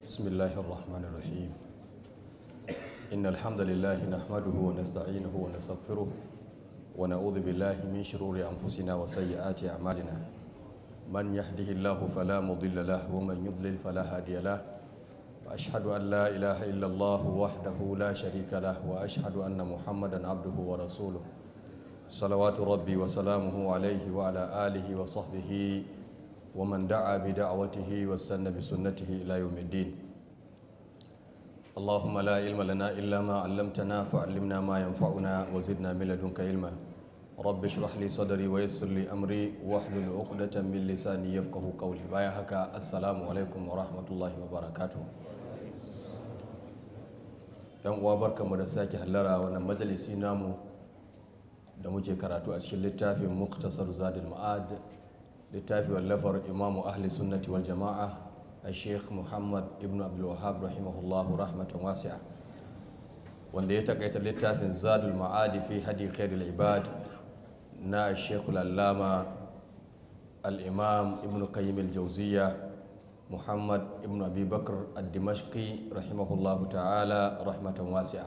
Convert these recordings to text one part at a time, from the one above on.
بسم الله الرحمن الرحيم إن الحمد لله نحمده ونستعينه ونستغفره ونعوذ بالله من شرور أنفسنا وسيئات أعمالنا من يهده الله فلا مضل له ومن يضلل فلا هادي له وأشهد أن لا إله إلا الله وحده لا شريك له وأشهد أن محمدا عبده ورسوله صلوات ربي وسلامه عليه وعلى آله وصحبه ومن دعا بدعوته واستنى بسنته إلى يوم الدين اللهم لا علم لنا إلا ما علمتنا فعلمنا ما ينفعنا وزدنا من لدنك علما رب اشرح لي صدري ويسر لي أمري واحلل عقدة من لساني يفقه قولي بايا هكا السلام عليكم ورحمة الله وبركاته yan uwa barkamu da sake hallara wannan majalisi namu da muke karatu a cikin littafin muktasar zadul ma'ad littafi wallafar imamu ahli sunnati wal jama'a a sheikh muhammad ibn abdulwahab rahimahullahu rahmatan wasi'a wanda ya takaita littafin zadul ma'adi fi hadi khairul ibad na sheikh allama al-imam ibn qayyim al-jawziya muhammad ibn abi bakr ad-dimashqi rahimahullahu ta'ala rahmatan wasi'a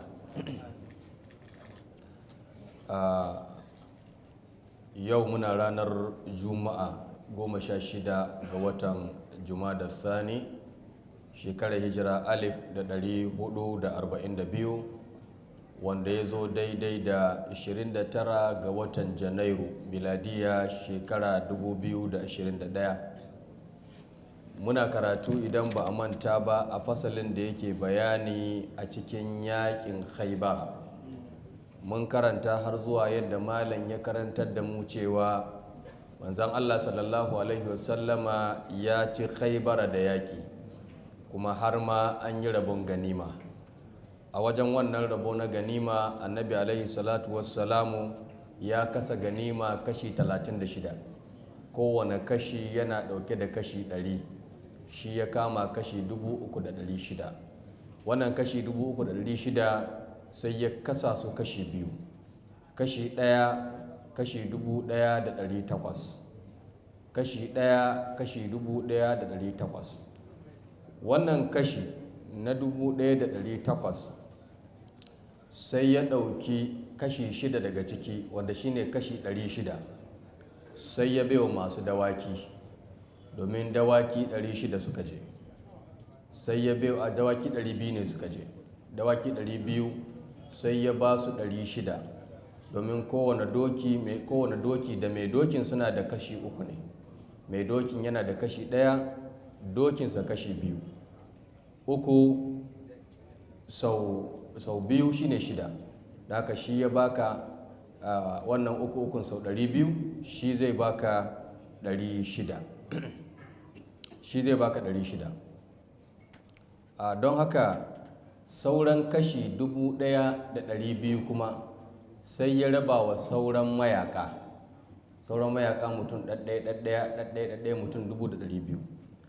yau muna ranar juma'a goma sha shida ga watan da thani shekarar hijira alif da ɗari hudu da arba'in da biyu wanda ya zo daidai da 29 ga watan janairu miladiya shekara 2021 muna karatu idan ba a manta ba a fasalin da yake bayani a cikin yakin khaibar mun karanta har zuwa yadda malam ya karantar da mu cewa manzan allah sallallahu alaihi wasallama ya ci khaibara da yaƙi kuma har ma an yi rabon ganima a wajen wannan rabo na ganima annabi alaihi salatu wassalamu ya kasa ganima kashi 36 kowane kashi yana ɗauke da kashi 100 shi ya kama kashi 3,600 wannan kashi 3,600 sai ya kasa su kashi biyu kashi ɗaya kashi dubu ɗaya da ɗari takwas kashi ɗaya kashi dubu ɗaya da ɗari takwas wannan kashi na dubu ɗaya da ɗari takwas sai ya ɗauki kashi shida daga ciki wanda shine kashi ɗari shida sai ya baiwa masu dawaki domin dawaki ɗari shida suka je sai ya baiwa dawaki ɗari biyu ne suka je dawaki ɗari biyu sai ya ba su 600 domin kowane doki mai kowane doki da mai dokin suna da kashi uku ne mai dokin yana da kashi ɗaya dokinsa kashi biyu uku sau, sau biyu shine shida da haka shi ya baka uh, wannan uku ukun sau 200 shi zai baka 600 shi zai baka 600 uh, don haka sauran kashi dubu ɗaya da ɗari biyu kuma sai ya raba wa sauran mayaka sauran mayaka mutum ɗaɗɗaya ɗaɗɗaya ɗaɗɗaya ɗaɗɗaya mutum dubu da ɗari biyu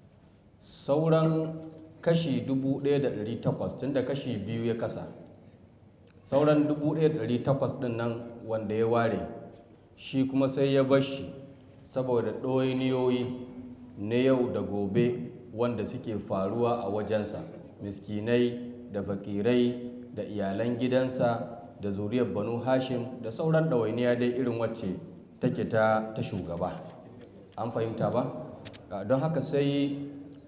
sauran kashi dubu ɗaya da ɗari takwas tun da kashi biyu ya kasa sauran dubu ɗaya da ɗari takwas ɗin nan wanda ya ware shi kuma sai ya bar shi saboda ɗoyiniyoyi na yau da gobe wanda suke faruwa a wajensa miskinai da fakirai da iyalan gidansa da zuriyar banu hashim da sauran ɗawainiya dai irin wacce take ta ta shugaba an fahimta ba don haka sai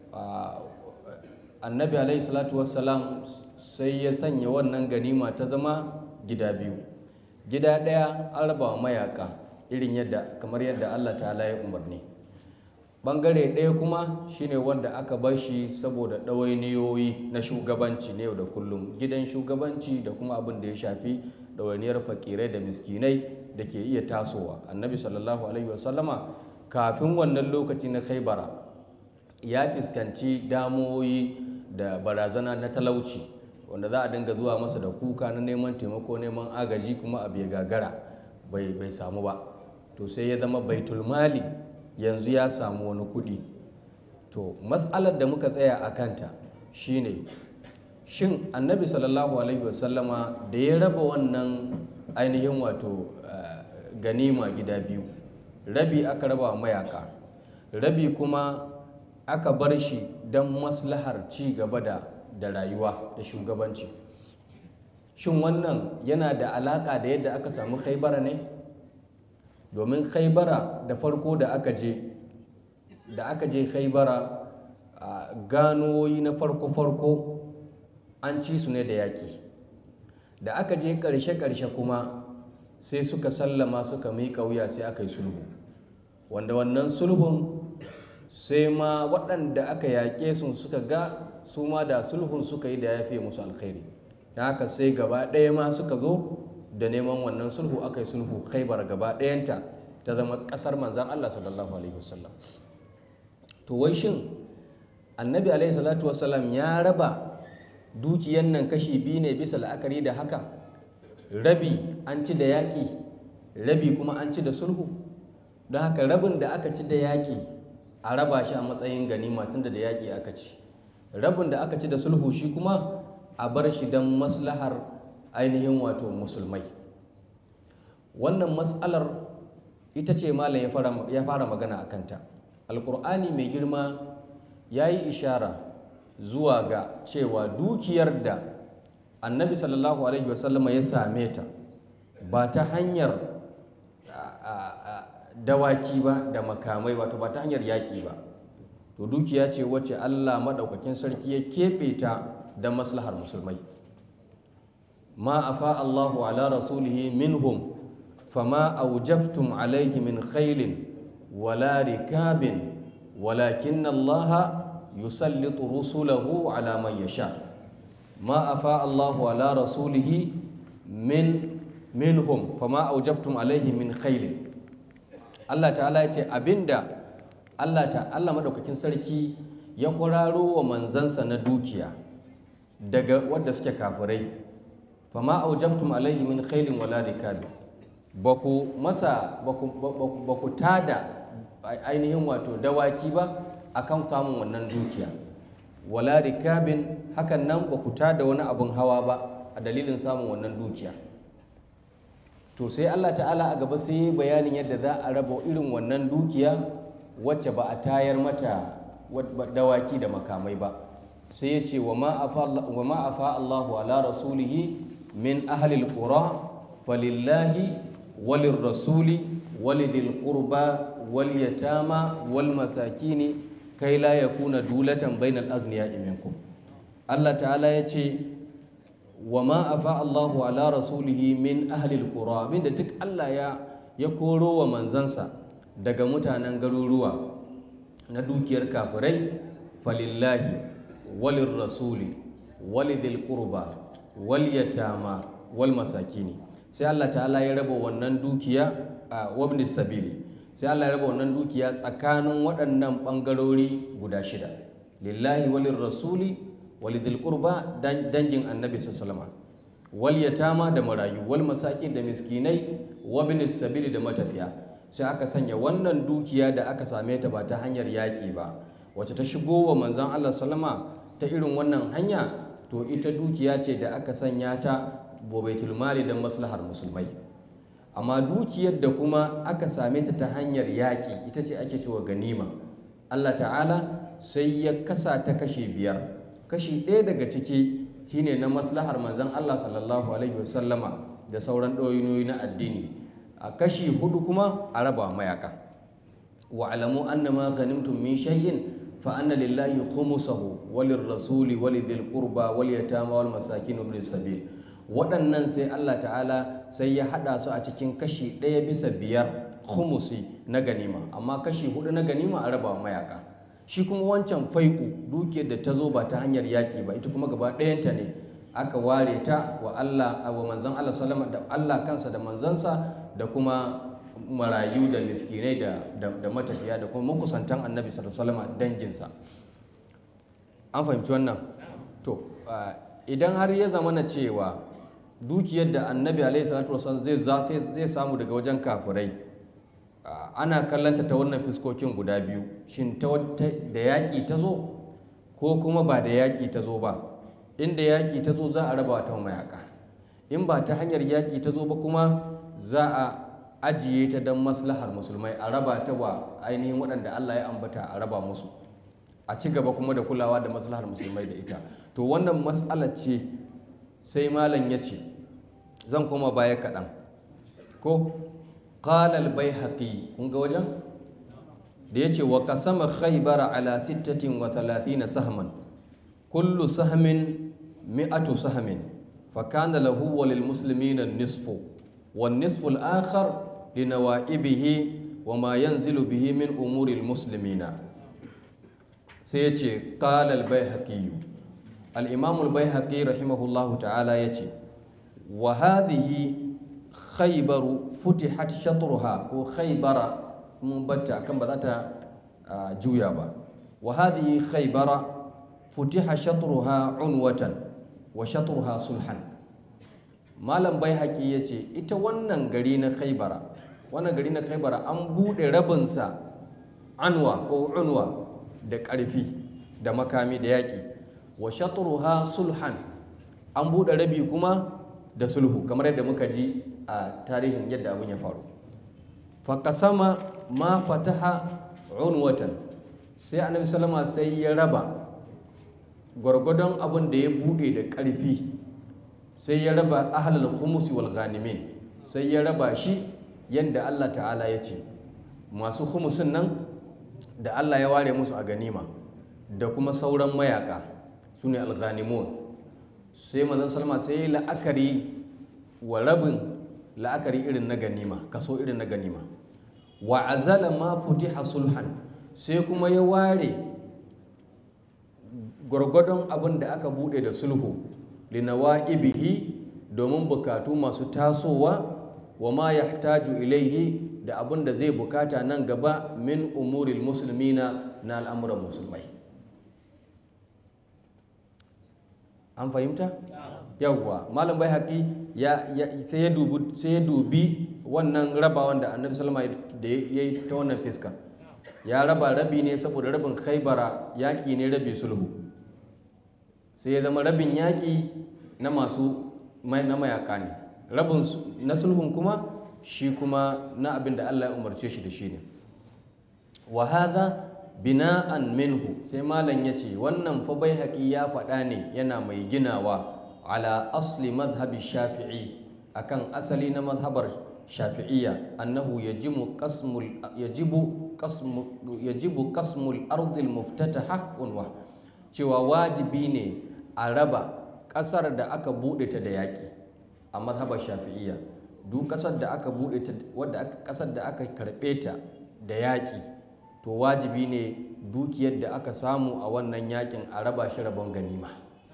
annabi alaihi salatu wassalam sai ya sanya wannan ganima ta zama gida biyu gida ɗaya an raba mayaka irin yadda kamar yadda allah ta ya umarni bangare ɗaya kuma shine wanda aka bar shi saboda ɗawainiyoyi na shugabanci na yau da kullum gidan shugabanci da kuma abin da ya shafi ɗawainiyar fakirai da miskinai da ke iya tasowa annabi sallallahu alaihi wasallama kafin wannan lokaci na khaibara ya fuskanci damoyi da barazana na talauci wanda za a dinga zuwa masa da kuka na neman taimako neman agaji kuma abu ya gagara bai samu ba to sai ya zama baitulmali yanzu ya samu wani kuɗi to matsalar da muka tsaya a kanta shine shin annabi sallallahu alaihi wasallama da ya raba wannan ainihin wato ganima gida biyu rabi aka raba mayaka rabi kuma aka bar shi don maslahar ci gaba da da rayuwa da shugabanci shin wannan yana da alaƙa da yadda aka samu khaibara ne domin khaibara da farko da aka je da aka je khaibara a ganoyi na farko-farko an ci su ne da yaƙi da aka je ƙarshe-ƙarshe kuma sai suka sallama suka miƙa wuya sai aka yi sulhu wanda wannan sulhun sai ma waɗanda aka yaƙe sun suka ga su ma da sulhun suka yi da ya fiye musu alkhairi da haka sai gaba ɗaya ma suka zo da neman wannan sulhu aka yi sulhu khaibar gaba ɗayanta ta zama ƙasar manzan Allah sallallahu alaihi wasallam to wai shin annabi alaihi salatu wasallam ya raba dukiyan nan kashi biyu ne bisa la'akari da haka rabi an ci da yaƙi rabi kuma an ci da sulhu don haka rabin da aka ci da yaƙi a raba shi a matsayin ganima tunda da yaƙi aka ci rabin da aka ci da sulhu shi kuma a bar shi don maslahar ainihin wato musulmai wannan matsalar ita ce malam ya fara magana a kanta alkur'ani mai girma ya yi ishara zuwa ga cewa dukiyar da annabi sallallahu alaihi wasallama ya same ta ba ta hanyar dawaki ba da makamai wato ba ta hanyar yaƙi ba to dukiya ce wacce allah maɗaukakin sarki ya keɓe ta da maslahar musulmai ma afa allahu ala rasulihi minhum fama aujaftum alaihi min khailin wala rikabin walakin allaha yusallitu rusulahu ala man yasha ma afa allahu ala rasulihi min minhum fama aujaftum alaihi min khailin Allah ta'ala ya ce abinda Allah ta Allah madaukakin sarki ya kwararo wa manzansa na dukiya daga wadda suke kafirai fama aujaftum alaihi min khailin wala rikabi baku masa baku tada ainihin wato dawaki ba akan samun wannan dukiya wala rikabin hakan nan baku tada wani abun hawa ba a dalilin samun wannan dukiya to sai Allah ta'ala a gaba sai bayanin yadda za a raba irin wannan dukiya wacce ba a tayar mata dawaki da makamai ba sai ya ce wa ma afa Allahu ala rasulihi min ahlil qura falillahi walin rasuli walidil qurba wal yatama wal masakini kai la yakuna dulatan bainal aghniya minkum Allah ta'ala ya ce wa ma afa Allahu ala rasulihi min ahlil qura da duk Allah ya ya koro wa manzansa daga mutanen garuruwa na dukiyar kafirai falillahi walin rasuli walidil qurba wal yatama wal masakini sai Allah ta'ala ya raba wannan dukiya a wabni sabili sai Allah ya raba wannan dukiya tsakanin waɗannan ɓangarori guda shida lillahi walin rasuli walidil qurba dangin annabi sallallahu wal yatama da marayu wal masakin da miskinai wa sabili da matafiya sai aka sanya wannan dukiya da aka same ta ba ta hanyar yaƙi ba wacce ta shigo wa manzon Allah sallama ta irin wannan hanya to ita dukiya ce da aka sanya ta bobaitul mali don maslahar musulmai amma dukiyar da kuma aka same ta ta hanyar yaƙi ita ce ake cewa ganima Allah ta'ala sai ya kasa ta kashe biyar kashi ɗaya daga ciki shine na maslahar manzon Allah sallallahu alaihi wasallama da sauran ɗoyinoyi na addini a kashi hudu kuma a raba mayaka wa alamu annama ghanimtum min shay'in fa anna lillahi khumsahu walir rasuli walidil qurba wal yatama wal masakin ibn sabil waɗannan sai Allah ta'ala sai ya haɗa su a cikin kashi ɗaya bisa biyar khumusi na ganima amma kashi hudu na ganima a raba mayaka shi kuma wancan fai'u dukiyar da ta zo ba ta hanyar yaƙi ba ita kuma gaba ɗayanta ne aka ware ta wa Allah wa manzon Allah sallama da Allah kansa da manzansa da kuma marayu da miskinai da, da, matafiya da kuma makusantan annabi sallallahu alaihi danginsa an fahimci wannan to idan har ya zama na cewa dukiyar da annabi alaihi salatu wasallam zai zai samu daga wajen kafirai ana kallanta ta wannan fiskokin guda biyu shin ta da yaƙi ta zo ko kuma ba da yaƙi ta zo ba inda yaƙi ta zo za a raba ta mayaka in ba ta hanyar yaƙi ta zo ba kuma za a ajiye ta don maslahar musulmai a raba ta wa ainihin waɗanda Allah ya ambata a raba musu a ci gaba kuma da kulawa da maslahar musulmai da ita to wannan mas'alar ce sai malam ya ce zan koma baya kaɗan ko qalal bai haƙi kun ga wajen da ya ce wa kasama khaybara ala sittatin wa thalathina sahman kullu sahmin mi'atu sahmin fa kana lahu wa lil muslimina nisfu wan nisfu al akhar li nawaibihi wa ma yanzilu bihi min umuri al muslimina sai ya ce qalal bai haƙi al-imam al bai haƙi rahimahullahu ta'ala ya ce wa hadhihi khaybaru futihat shatruha ko khaybara mun batta kan ba za ta juya ba wa hadhihi khaybara futiha shatruha unwatan wa shatruha sulhan malam bai haƙi ya ce ita wannan gari na khaybara wannan gari na khaybara an buɗe rabinsa anwa ko unwa da ƙarfi da makami da yaƙi wa shatruha sulhan an buɗe rabi kuma da sulhu kamar yadda muka ji a tarihin yadda abin ya faru faƙasama ma fataha unwatan sai annabi salama sai ya raba gwargwadon abin da ya bude da ƙarfi sai ya raba ahlal khumusi wal ganimin sai ya raba shi yadda Allah ta'ala ya ce masu khumusin nan da Allah ya ware musu a ganima da kuma sauran mayaka su ne al-ghanimun sai manzon salama sai ya la'akari wa rabin la'akari irin na ganima kaso irin na ganima wa azala ma futiha sulhan sai kuma ya ware gwargwadon abin da aka bude da sulhu linawa'ibihi domin bukatu masu tasowa wa ma yahtaju ilaihi da abin da zai bukata nan gaba min umuril musulmina na al'amuran musulmai an fahimta? yawwa malam bai haƙi sai ya dubi wannan rabawan da annabi salama da ya yi ta wannan fiskar ya raba rabi ne saboda rabin khaibara yaƙi ne rabi sulhu sai ya zama rabin yaƙi na masu na mayaka ne rabin na sulhun kuma shi kuma na abin da allah ya umarce shi da shi ne wa hadha bina'an minhu sai malam ya ce wannan fa bai haƙi ya faɗa ne yana mai ginawa ala asli madhhabi shafi'i akan asali na madhabar shafi'iyya annahu yajibu qasmul yajibu qasmu yajibu qasmul ardil muftataha unwa cewa wajibi ne a raba ƙasar da aka buɗe ta da yaƙi a madhabar shafi'iyya duk ƙasar da aka buɗe ta wadda ƙasar da aka karɓe ta da yaƙi to wajibi ne dukiyar da aka samu a wannan yaƙin a raba shi rabon ganima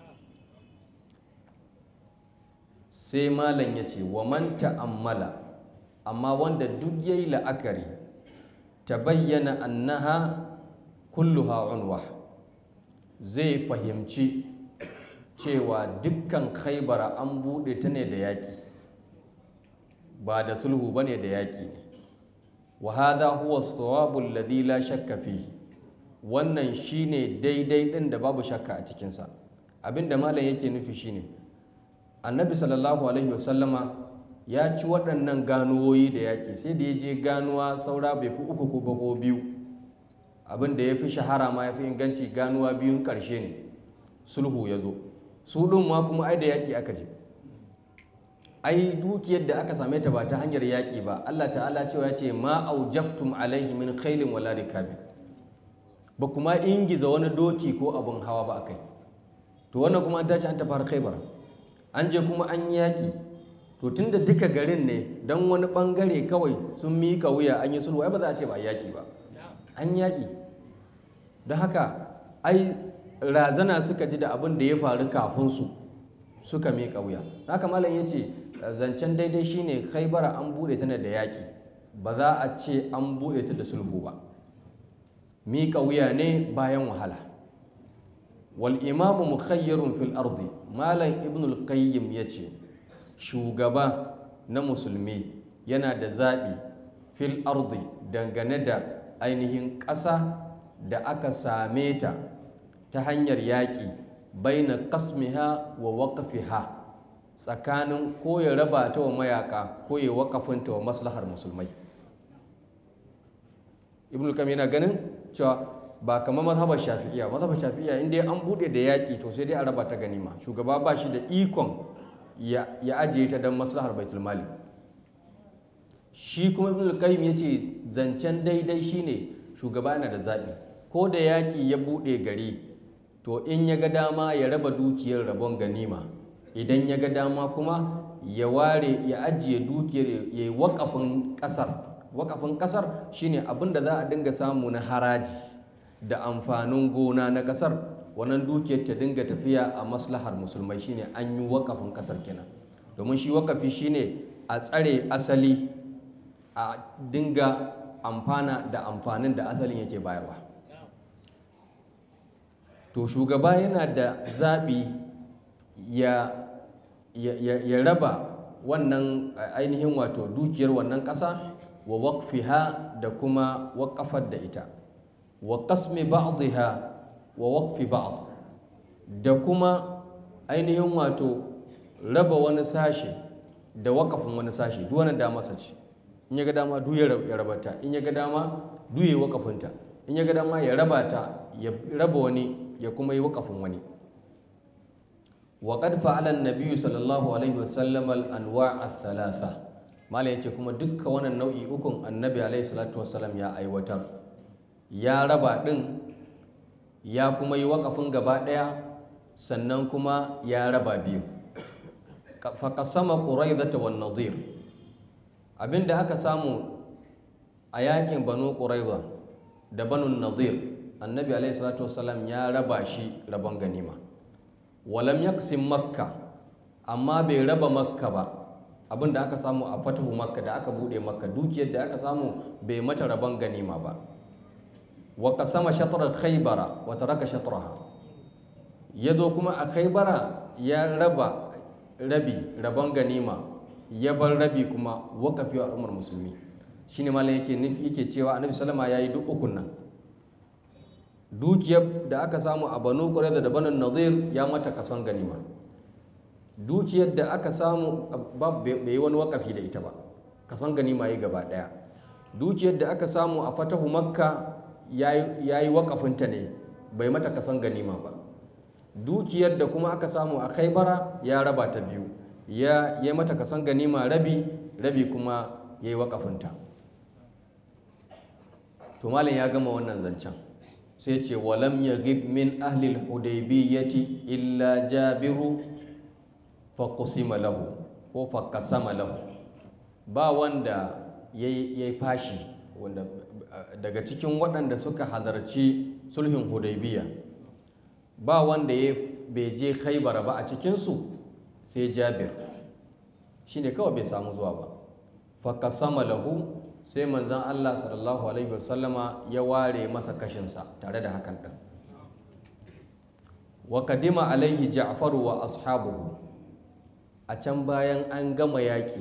sai malam ya ce wa man ta'ammala amma wanda duk ya yi la'akari ta bayyana annaha kulluha unwa zai fahimci cewa dukkan khaibara an buɗe ta ne da yaƙi ba da sulhu ba ne da yaƙi ne wa hadha huwa as-sawabu alladhi la shakka fihi wannan shine daidai ɗin da babu shakka a cikinsa abinda malam yake nufi shine annabi sallallahu alaihi wasallama ya ci waɗannan ganuwoyi da yaƙi sai da ya je ganuwa saura bai fi uku ko bago biyu abin da ya fi shahara ma ya fi inganci ganuwa biyun ƙarshe ne sulhu ya zo su ɗin ma kuma ai da yaƙi aka je ai dukiyar da aka same ta ba ta hanyar yaƙi ba allah ta'ala cewa ya ce ma aujaftum alaihi min khailin wala rikabin ba kuma ingiza wani doki ko abin hawa ba a kai to wannan kuma an tashi an tafi khaibar an je kuma an yi yaƙi to tun da duka garin ne don wani ɓangare kawai sun miƙa wuya an yi sulhu ai ba za a ce ba yaƙi ba an yaƙi don haka ai razana suka ji da abin da ya faru kafin su suka miƙa wuya haka malam ya ce zancen daidai shine khaibara an buɗe ta da yaƙi ba za a ce an buɗe ta da sulhu ba miƙa wuya ne bayan wahala wal imamu mukhayyarun fil ardi malam ibn al-qayyim ya ce shugaba na musulmi yana da zaɓi fil ardi dangane da ainihin ƙasa da aka same ta ta hanyar yaƙi baina kasmiha wa waƙafiha tsakanin ko ya raba ta wa mayaka ko ya waƙafinta wa maslahar musulmai ibn al yana ganin cewa ba kamar mazhabar shafi'iya mazhabar shafi'iya inda an bude da yaƙi to sai dai a raba ta ganima shugaba ba shi da ikon ya ajiye ta don maslahar baitul mali shi kuma ibn al-qayyim yace zancen daidai shine shugaba yana da zaɓi ko da yaƙi ya bude gari to in ya ga dama ya raba dukiyar rabon ganima idan ya ga dama kuma ya ware ya ajiye dukiyar ya yi wakafin ƙasar wakafin ƙasar shine abin da za a dinga samu na haraji da amfanin gona na kasar wannan dukiyar ta dinga tafiya a maslahar musulmai shine an yi wakafin kasar kenan domin shi wakafi shine a tsare asali a dinga amfana da amfanin da asalin yake bayarwa to shugaba yana da zaɓi ya, ya raba wannan ainihin wato dukiyar wannan ƙasa wa wakfiha da kuma wakafar da ita wa kasmi ba'dha wa waqfi ba'd da kuma ainihin wato raba wani sashe da wakafin wani sashe duk wani dama ce in ya ga dama duk ya rabata in ya ga dama duk ya wakafinta in ya ga dama ya raba ta ya raba wani ya kuma yi wakafin wani wa qad fa'ala an-nabiy sallallahu alaihi wasallam al-anwa' ath-thalatha mala yace kuma dukkan wannan nau'i ukun annabi alaihi salatu wasallam ya aiwatar ya raba ɗin ya kuma yi wakafin gaba ɗaya sannan kuma ya raba biyu faƙasama ƙuraizata wa nadir abinda aka samu a yakin banu ƙuraiza da banu nadir annabi alaihi salatu wasalam ya raba shi rabon ganima walam yaksin makka amma bai raba makka ba abinda aka samu a fatahu makka da aka buɗe makka dukiyar da aka samu bai mata rabon ganima ba wa kasama shatrar khaybara wa taraka shatraha yazo kuma a khaybara ya raba rabi rabon ganima ya bar rabi kuma wakafi wa al'ummar musulmi shine malam yake nufi yake cewa annabi sallama yayi duk ukun nan dukiyar da aka samu a banu qurayza da banu nadir ya mata kason ganima dukiyar da aka samu bai yi wani wakafi da ita ba kason ganima yi gaba daya dukiyar da aka samu a fatahu makka ya yi wakafinta ne bai mata kasan ganima ba dukiyar da kuma aka samu a khaibara ya raba ta biyu ya yi mata kasan ganima rabi rabi kuma ya yi wakafinta to malam ya gama wannan zancen sai ce walam ya min ahlil hudaybiyyati illa jabiru faƙusima lahu ko faƙasama lahu ba wanda ya yi fashi wanda daga cikin waɗanda suka halarci sulhin hudaybiya ba wanda ya bai je khaibar ba a cikinsu sai jabir shi ne kawai bai samu zuwa ba faƙasama lahu sai manzan allah sallallahu alaihi wasallama ya ware masa kashinsa tare da hakan ɗin wa kadima alaihi ja'faru wa ashabuhu a can bayan an gama yaƙi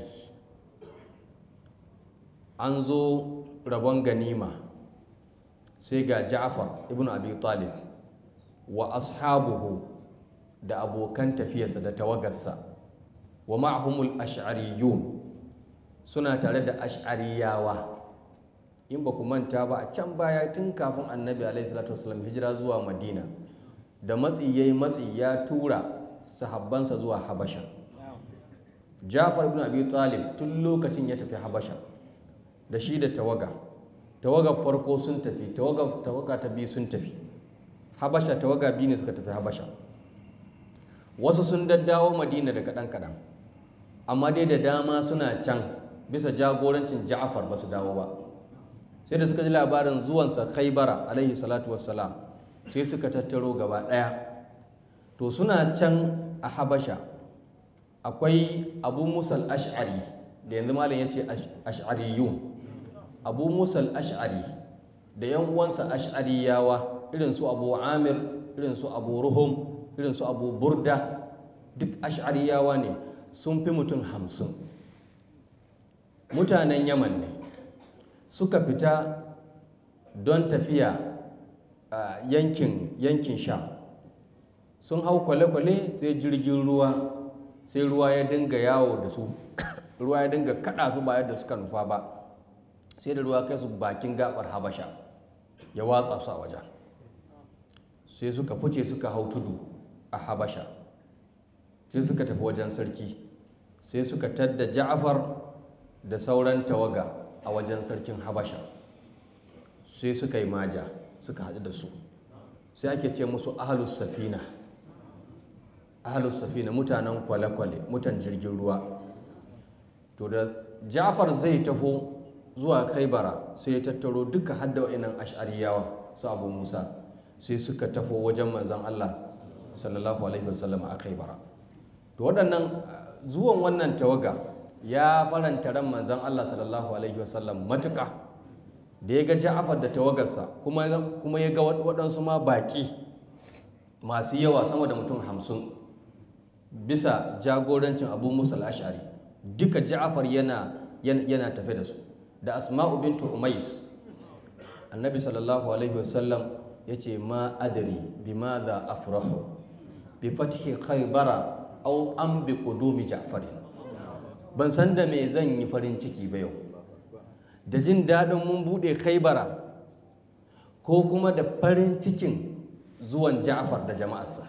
an zo rabon ganima sai ga ja'far ibn abi talib wa ashabuhu da abokan tafiyarsa da tawagarsa wa ma'ahumul ash'ariyun suna tare da ash'ariyawa in ba ku manta ba a can baya tun kafin annabi alaihi salatu wasallam hijira zuwa madina da matsi yayi matsi ya tura sahabbansa zuwa habasha jafar ibn abi talib tun lokacin ya tafi habasha da shi da tawaga tawagar farko sun tafi tawaga ta biyu sun tafi habasha tawaga biyu ne suka tafi habasha wasu sun daddawo madina da kaɗan-kaɗan amma dai da dama suna can bisa jagorancin ja'afar ba su dawo ba sai da suka ji labarin zuwansa khaibara alaihi salatu wassalam sai suka tattaro gaba ɗaya to suna can a habasha akwai abu musal ash'ari da yanzu malam ya ce ash'ariyun abu musal ash'ari da yan uwansa ash'ariyawa irin su abu amir irin su abu ruhum irin su abu burda duk ash'ariyawa ne sun fi mutum hamsin mutanen yaman ne suka fita don tafiya a yankin yankin sha sun hau kwale-kwale sai jirgin ruwa sai ruwa ya dinga yawo da su ruwa ya dinga kada su ba yadda suka nufa ba sai da ruwa kai su bakin gabar habasha ya watsa su a wajen sai suka fice suka hau tudu a habasha sai suka tafi wajen sarki sai suka tadda ja'afar da sauran tawaga a wajen sarkin habasha sai suka yi maja suka haɗu da su sai ake ce musu ahalus safina ahalus safina mutanen kwale-kwale mutan jirgin ruwa to da ja'far zai taho zuwa kaibara sai ya tattaro duka hadda wa'inan ash'ariyawa su abu musa sai suka tafo wajen manzan allah sallallahu alaihi wasallam a kaibara to waɗannan zuwan wannan tawaga ya faranta ran manzan allah sallallahu alaihi wasallam matuƙa da ya ga ja'afar da tawagarsa kuma ya ga waɗansu ma baƙi masu yawa sama da mutum hamsin bisa jagorancin abu musa al'ashari duka ja'afar yana yana tafe da su da asma'u bintu umais annabi sallallahu alaihi wasallam ya ce ma adari bi ma da afrahu bi fathi khaybara au an bi qudumi ja'farin ban san da me zan yi farin ciki ba yau da jin daɗin mun buɗe khaybara ko kuma da farin cikin zuwan ja'far da jama'arsa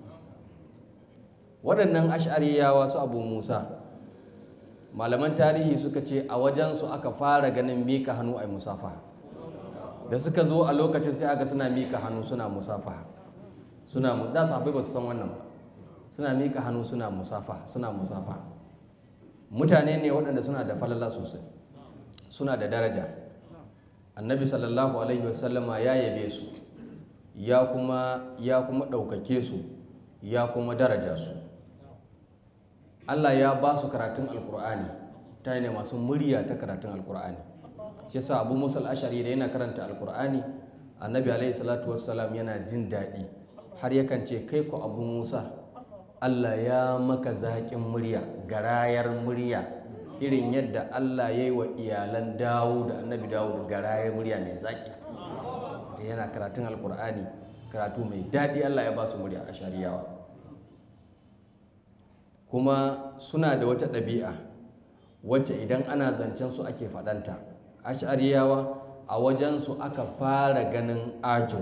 waɗannan ash'ariyawa su abu musa malaman tarihi suka ce a wajensu aka fara ganin mika hannu a musafa da suka zo a lokacin sai aka suna mika hannu suna musafa suna da sahabbai ba su san wannan ba suna mika hannu suna musafa suna musafa mutane ne waɗanda suna da falala sosai suna da daraja annabi sallallahu alaihi wasallama ya yabe su ya kuma ya kuma ɗaukake su ya kuma daraja su Allah ya ba su karatun alkur'ani ta ne masu murya ta karatun alkur'ani shi yasa abu musa ashari da yana karanta alkur'ani annabi alaihi salatu wassalam yana jin daɗi har yakan ce kai ku abu musa Allah ya maka zaƙin murya garayar murya irin yadda Allah ya yi wa iyalan dawo da annabi dawo da garayar murya mai zaƙi da yana karatun alkur'ani karatu mai daɗi Allah ya ba su murya a shari'awa kuma suna da wata ɗabi'a wacce idan ana zancen su ake faɗanta ashariyawa a wajensu aka fara ganin ajo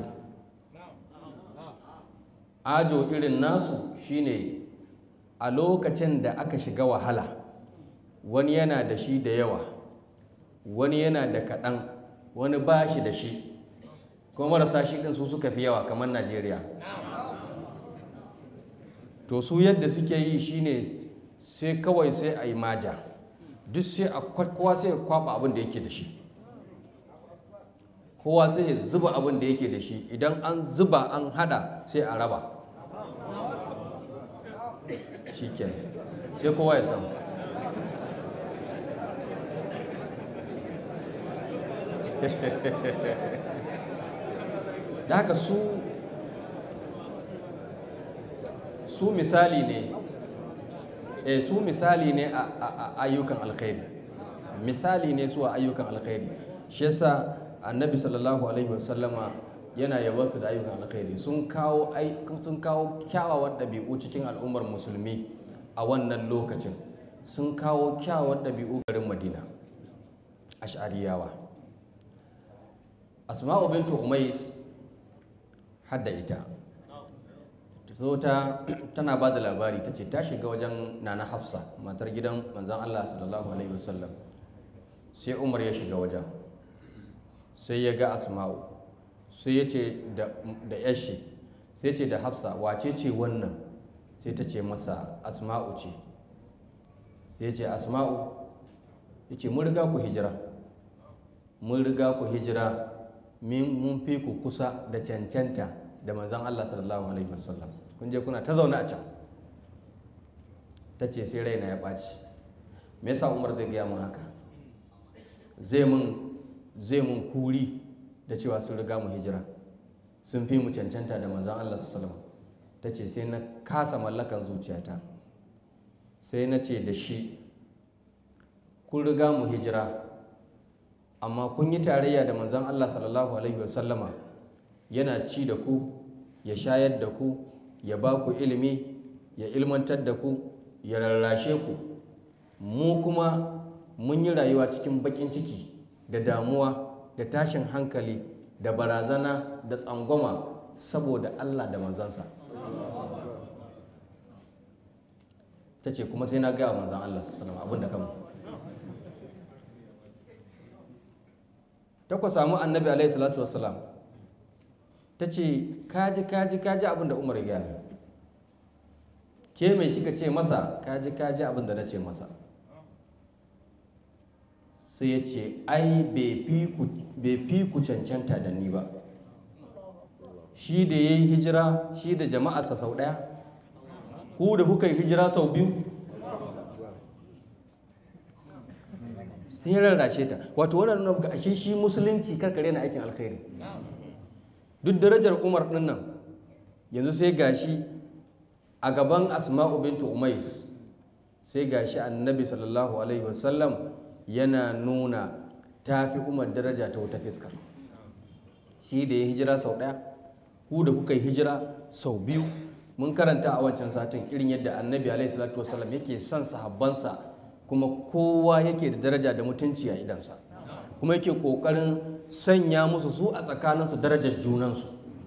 ajo irin nasu shine a lokacin da aka shiga wahala wani yana da shi da yawa wani yana da kaɗan wani ba shi da shi kuma marasa shi ɗin su suka fi yawa kamar najeriya to su yadda suke yi shine sai kawai sai a yi maja duk sai a kowa sai ya kwaba abin da yake da shi kowa sai ya zuba abin da yake da shi idan an zuba an hada sai a raba shi sai kowa ya samu da haka su su misali ne e su misali ne a ayyukan alkhairi misali ne su a ayyukan alkhairi shi yasa annabi sallallahu alaihi wasallama yana yaba su da ayyukan alkhairi sun kawo sun kawo kyawawan ɗabi'u cikin al'ummar musulmi a wannan lokacin sun kawo kyawawan ɗabi'u garin madina ash'ariyawa asma'u bintu umais hadda ita zo ta tana ba da labari ta ce ta shiga wajen nana hafsa matar gidan manzan allah sallallahu alaihi wasallam sai umar ya shiga wajen sai ya ga asma'u sai ya ce da yashi sai ce da hafsa wace ce wannan sai ta ce masa asma'u ce sai ce asma'u ya ce mun riga ku hijira mun riga ku hijira mun fi ku kusa da cancanta da manzan allah sallallahu alaihi wasallam kun je kuna ta zaune a can ta ce sai raina ya ɓaci me yasa umar zai gaya mun haka zai mun kuri da cewa sun riga mu hijira sun fi mu cancanta da manzan Allah su salama ta ce sai na kasa mallakan zuciyata sai na ce da shi kun riga mu hijira amma kun yi tarayya da manzan Allah sallallahu alaihi wasallama yana ci da ku ya shayar da ku ya ba ku ilimi ya ilmantar da ku ya rarrashe ku mu kuma mun yi rayuwa cikin baƙin ciki da damuwa da tashin hankali da barazana da tsangwama saboda Allah da manzansa ta ce kuma sai na gaya manzan Allah su salama abinda kama ta ku samu annabi alaihi salatu wassalam ta ce kaji kaji kaji abinda umar ya gaya ke mai kika ce masa kaji kaji abinda na ce masa sai ya ce ai bai fi ku cancanta da ni ba shi da ya yi hijira shi da jama'arsa sau ɗaya ku da kuka yi hijira sau biyu sai rarrashe ta wato wannan nuna ga ashe shi musulunci karkare na aikin alkhairi duk darajar umar ɗin nan yanzu sai gashi a gaban asma'u bintu umais sai gashi annabi sallallahu alaihi wasallam yana nuna ta fi umar daraja ta wata fiskar shi da ya hijira sau ɗaya ku da kuka yi hijira sau biyu mun karanta a wancan satin irin yadda annabi alaihi salatu wasallam yake son sahabbansa kuma kowa yake da daraja da mutunci a idansa kuma yake kokarin sanya musu su a tsakaninsu darajar junansu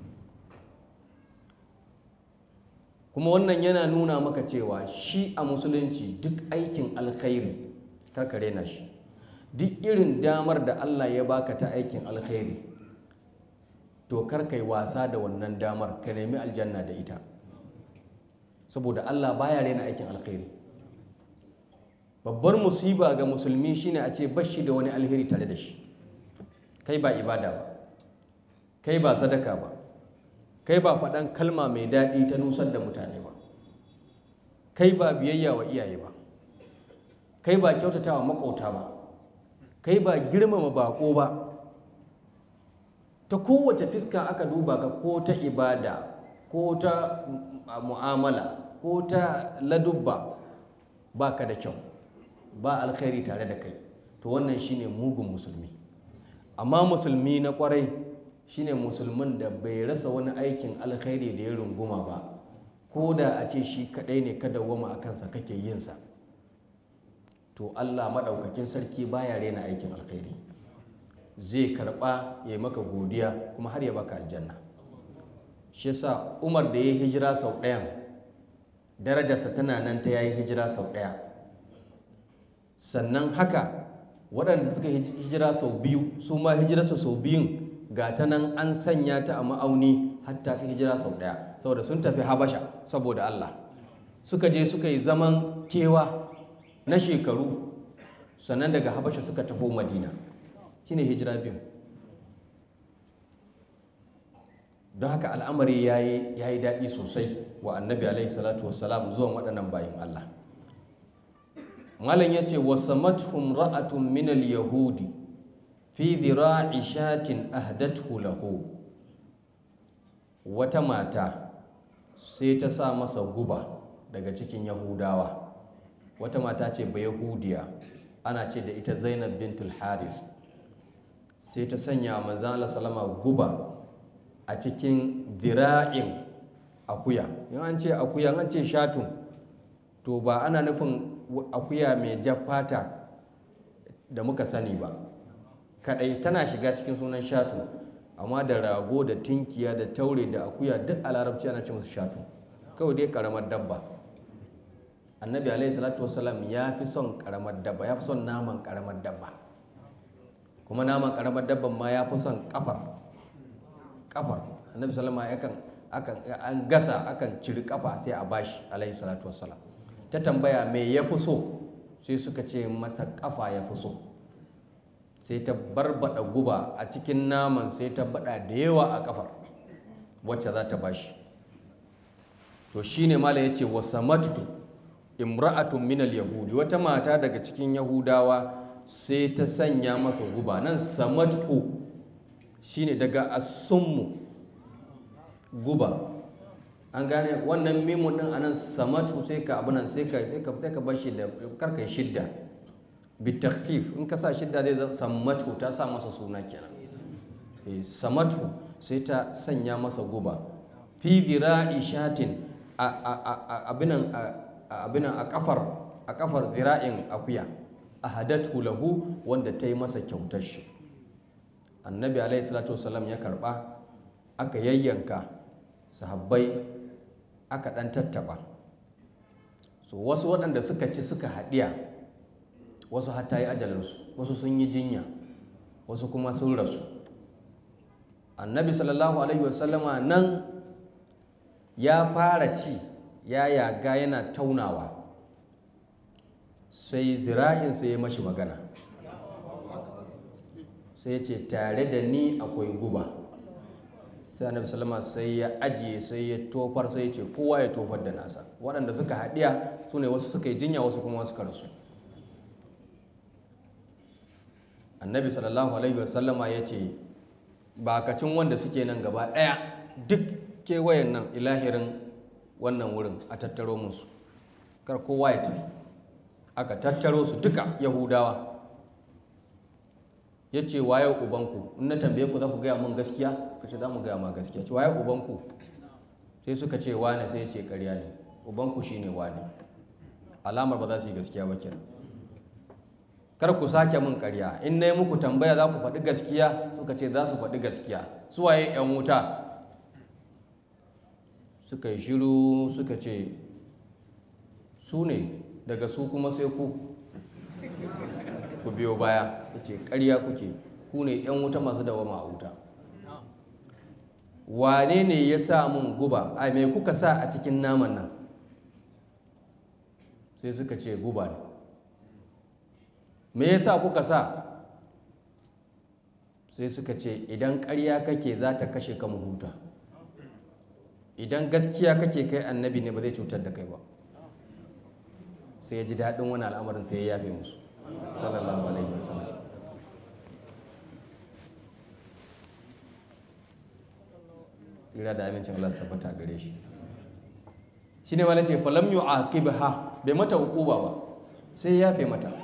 kuma wannan yana nuna maka cewa shi a musulunci duk aikin alkhairi karkare na shi duk irin damar da allah ya baka ta aikin alkhairi to karkai wasa da wannan damar ka nemi aljanna da ita saboda Allah baya rena aikin alkhairi babbar musiba ga musulmi shine a ce bashi da wani alheri tare da shi kai ba ibada ba kai ba sadaka ba kai ba faɗan kalma mai daɗi ta nusar da mutane ba kai ba biyayya wa iyaye ba kai ba kyautata wa makauta ba kai ba girmama bako ba ta kowace fiska aka duba ka ko ta ibada ko ta mu'amala ko ta ladubba ba ka da kyau ba alkhairi tare da kai to wannan shine mugun musulmi amma musulmi na kwarai shine musulmin da bai rasa wani aikin alkhairi da ya runguma ba ko da a ce shi kadai ne kada wama a kansa kake yinsa to allah maɗaukakin sarki baya rena aikin alkhairi zai karɓa ya maka godiya kuma har ya baka aljanna shi yasa umar da ya yi hijira sau ɗayan darajarsa tana nan ta yayi hijira sau ɗaya sannan haka waɗanda suka hijira sau biyu su ma hijirarsa sau biyun ga ta nan an sanya ta a ma'auni har ta fi hijira sau ɗaya saboda sun tafi habasha saboda allah suka je suka yi zaman kewa na shekaru sannan daga habasha suka tafi madina shine hijira biyu don haka al'amari ya yi daɗi sosai wa annabi alaihi salatu wassalam zuwan waɗannan bayan Allah malam ya ce wasamathum ra'atun minal yahudi fi dhira'i shatin ahdathu lahu wata mata sai ta sa masa guba daga cikin yahudawa wata mata ce ba yahudiya ana ce da ita zainab bintul haris sai ta sanya manzala salama guba a cikin dira'in akuya in an ce akuya an ce shatun to ba ana nufin akuya mai fata da muka sani ba kadai tana shiga cikin sunan shatu amma da rago da tinkiya da taure da akuya duk a larabci ana ce musu shatu kawai dai karamar dabba annabi alaihi salatu wasalam ya fi son karamar dabba ya fi son naman karamar dabba kuma naman karamar dabban ma ya fi son kafar kafar annabi salama yakan akan an gasa akan ciri kafa sai a bashi alaihi salatu wassalam ta tambaya me ya fi so sai suka ce mata kafa ya fi so sai ta barbada guba a cikin naman sai ta bada da yawa a kafar wacce za ta bashi to shine mala ya ce wasamatu imra'atun minal yahudi wata mata daga cikin yahudawa sai ta sanya masa guba nan samatu shine daga asummu guba an gane wannan mimun din anan samatu sai ka abunan sai ka sai ka sai ka bashi da karkai shidda bi takhfif in ka sa shidda zai zama samatu ta sa masa suna kenan eh samatu sai ta sanya masa guba fi dhira'i shatin a abinan abinan a kafar a kafar dhira'in akuya ahadatu lahu wanda ta yi masa kyautar shi annabi alaihi salatu wasallam ya karba aka yayyanka sahabbai aka ɗan tattaba so wasu waɗanda suka ci suka haɗiya wasu hatta yi ajalinsu wasu sun yi jinya wasu kuma sun rasu annabi sallallahu alaihi wasallama nan ya fara ci ya yaga yana taunawa sai zira'insa ya mashi magana sai ce tare da ni akwai guba sai annabi sallama sai ya ajiye sai ya tofar sai ya ce kowa ya tofar da nasa waɗanda suka haɗiya su ne wasu suka yi jinya wasu kuma suka rasu annabi sallallahu alaihi wasallama ya ce bakacin wanda suke nan gaba ɗaya duk kewayen nan ilahirin wannan wurin a tattaro musu kar kowa ya tafi aka tattaro su duka yahudawa ya ce waye ubanku in na tambaye ku za ku gaya mun gaskiya suka ce za mu gaya ma gaskiya ce waye ubanku sai suka ce wane sai ya ce karya ne ubanku shine wane alamar ba za su yi gaskiya ba kenan kar ku sake min karya in na yi muku tambaya za ku faɗi gaskiya suka ce za su faɗi gaskiya su waye yan wuta suka yi shiru suka ce su ne daga su kuma sai ku ku biyo baya ya ce ƙarya kuke ku ne 'yan wuta masu dawama a wuta wane ne ya sa mun guba a mai kuka sa a cikin naman nan sai suka ce guba ne me ya sa kuka sa sai suka ce idan ƙarya kake za ta kashe ka mu huta idan gaskiya kake kai annabi ne ba zai cutar da kai ba sai ya ji daɗin wani al'amarin sai ya yafe musu sallallahu alaihi wasallam tsira da amincin Allah su tabbata gare shi shi ne malace falam yu aqibha bai mata hukuba ba sai ya yafe mata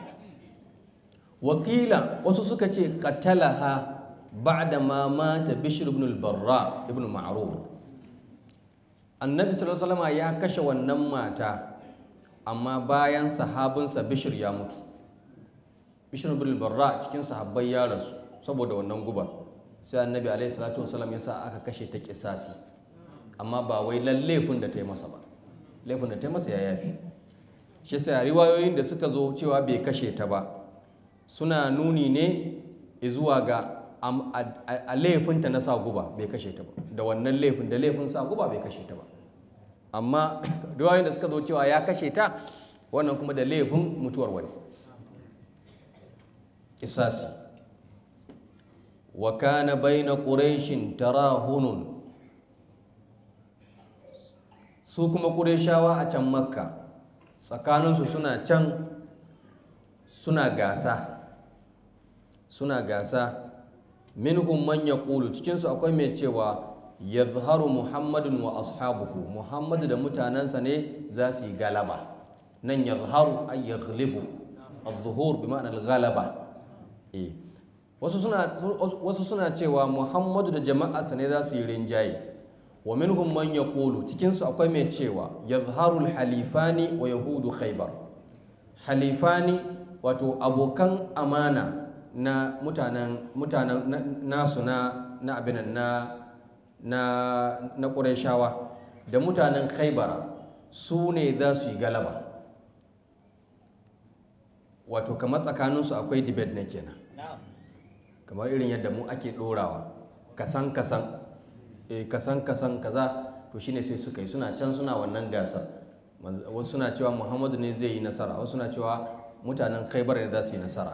wakila wasu suka ce qatalaha ba'da ma mata bishr ibn al-barra ibn ma'rur annabi sallallahu alaihi wasallam ya kashe wannan mata amma bayan sahabinsa bishir ya mutu bishir bin barra cikin sahabbai ya rasu saboda wannan gubar sai annabi alaihi salatu wasallam ya sa aka kashe ta kisasi amma ba wai laifin da ta yi masa ba laifin da ta yi masa ya yafi shi sai riwayoyin da suka zo cewa bai kashe ta ba suna nuni ne zuwa ga a laifinta na sa guba bai kashe ta ba da wannan laifin da laifin sa guba bai kashe ta ba amma riwayoyin da suka zo cewa ya kashe ta wannan kuma da laifin mutuwar wani kisasi wa kana baina quraishin tarahunun su kuma qurayshawa a can makka tsakaninsu suna can suna gasa suna gasa minhum man yaqulu cikinsu akwai mai cewa yadhharu muhammadun wa ashabuhu muhammadu da mutanensa ne za su yi galaba nan yadhharu ay yaghlibu adh-dhuhur bi ma'ana al-ghalaba eh wasu suna wasu suna cewa muhammadu da jama'arsa ne za su yi rinjaye wa minhum man yaqulu cikin su akwai mai cewa yadhharu al-halifani wa yahudu khaybar halifani wato abokan amana na mutanen mutanen nasu na na abinan na na na ƙurashawa da mutanen khaibara su ne za su yi galaba wato kamar tsakaninsu akwai debate na kenan kamar irin yadda mu ake ɗorawa kasan kasan e kasan kasan kaza to shine sai suka yi suna can suna wannan gasar wasu suna cewa muhammadu ne zai yi nasara wasu suna cewa mutanen khaibar ne za su yi nasara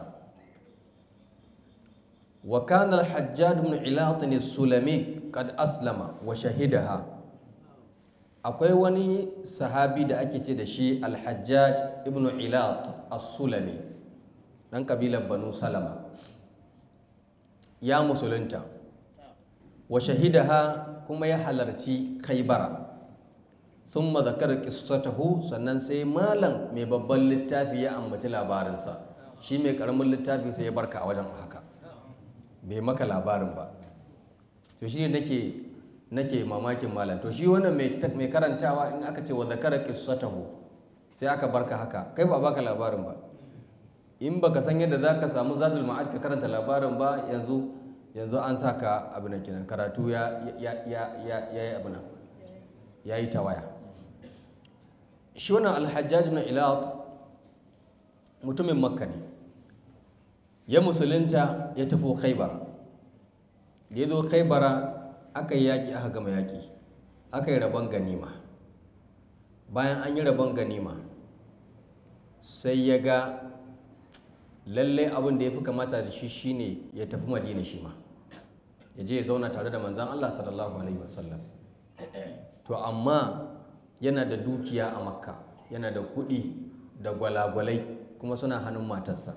wa kana al-hajjaj ibn ilat sulami qad aslama wa shahidaha akwai wani sahabi da ake ce da shi al-hajjaj ibn ilat as-sulami dan kabilar banu salama ya musulunta wa shahidaha kuma ya halarci khaybara thumma zakara qissatahu sannan sai malam mai babban littafi ya ambaci labarinsa shi mai karamin littafi sai ya barka a wajen haka bai maka labarin ba to shi ne nake nake mamakin malam to shi wannan mai karantawa in aka ce wa zakara qissatahu sai aka barka haka kai ba baka labarin ba in baka san yadda zaka samu zatul ma'ad ka karanta labarin ba yanzu yanzu an sa ka abin da kenan karatu ya yi abin ya yi tawaya shi wannan alhajjaj na ilat mutumin makka ne ya musulunta ya tafi khaibara da ya zo khaibara aka yi yaƙi aka gama yaƙi aka yi rabon ganima bayan an yi rabon ganima sai ya ga lallai abin da ya fi kamata da shi shine ya tafi madina shi ma ya je ya zauna tare da manzan Allah sallallahu alaihi wasallam to amma yana da dukiya a makka yana da kuɗi da gwalagwalai kuma suna hannun matarsa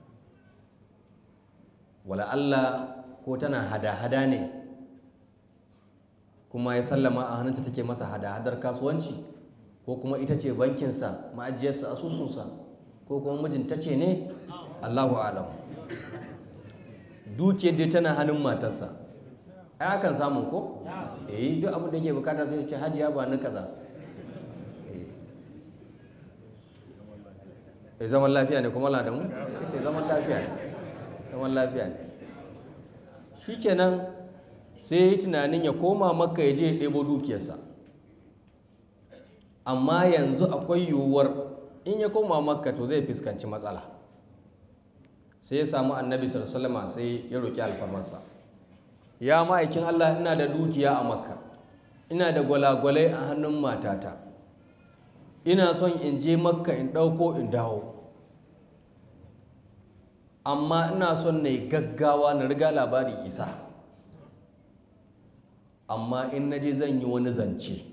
wala Allah ko tana hada-hada ne kuma ya sallama a hannunta take masa hada-hadar kasuwanci ko kuma ita ce bankinsa ma'ajiyarsa asusunsa ko kuma mijinta ce ne Allahu alam dukiyar dai tana hannun matarsa ai akan samu ko eh duk abin da yake bukata sai ce hajiya ba ni kaza eh zaman lafiya ne kuma ladamu sai zaman lafiya ne zaman lafiya ne shikenan sai ya yi tunanin ya koma makka ya je ya ɗebo dukiyarsa amma yanzu akwai yiwuwar in ya koma makka to zai fuskanci matsala sai ya samu annabi sallama sai ya roƙi alfarmarsa ya ma'aikin allah ina da dukiya a makka ina da gwalagwalai a hannun matata ina son in je makka in ɗauko in dawo amma ina son na yi gaggawa na riga labari isa amma in na je zan yi wani zance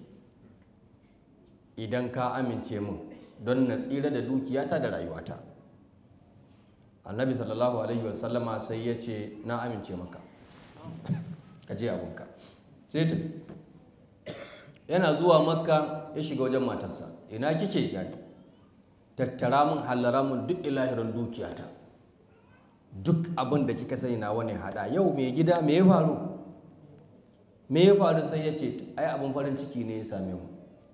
idan ka amince min don na tsira da dukiyata da rayuwata annabi sallallahu alaihi wasallama sai ya ce na amince maka ka je abinka sai ta yana zuwa makka ya shiga wajen matarsa ina kike gani tattara min hallara min duk ilahirin dukiyata duk abin da kika sani na wani hada yau mai gida me ya faru me ya faru sai ya ce ai abin farin ciki ne ya same mu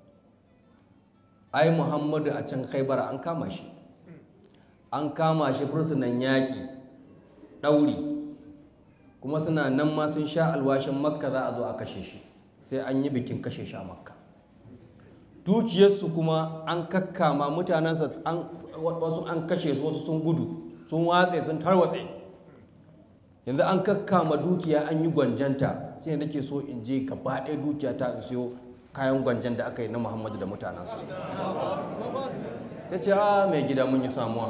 ai muhammadu a can khaibar an kama shi an kama shi fursunan yaƙi ɗauri kuma suna nan ma sun sha alwashin makka za a zo a kashe shi sai an yi bikin kashe shi a makka dukiyarsu kuma an kakkama mutanensa wasu an kashe su wasu sun gudu sun watse sun tarwatse yanzu an kakkama dukiya an yi gwanjanta sai nake so in je gaba ɗaya dukiya ta in siyo kayan gwanjan da aka yi na muhammadu da mutanensa ta ce a mai gida mun yi samuwa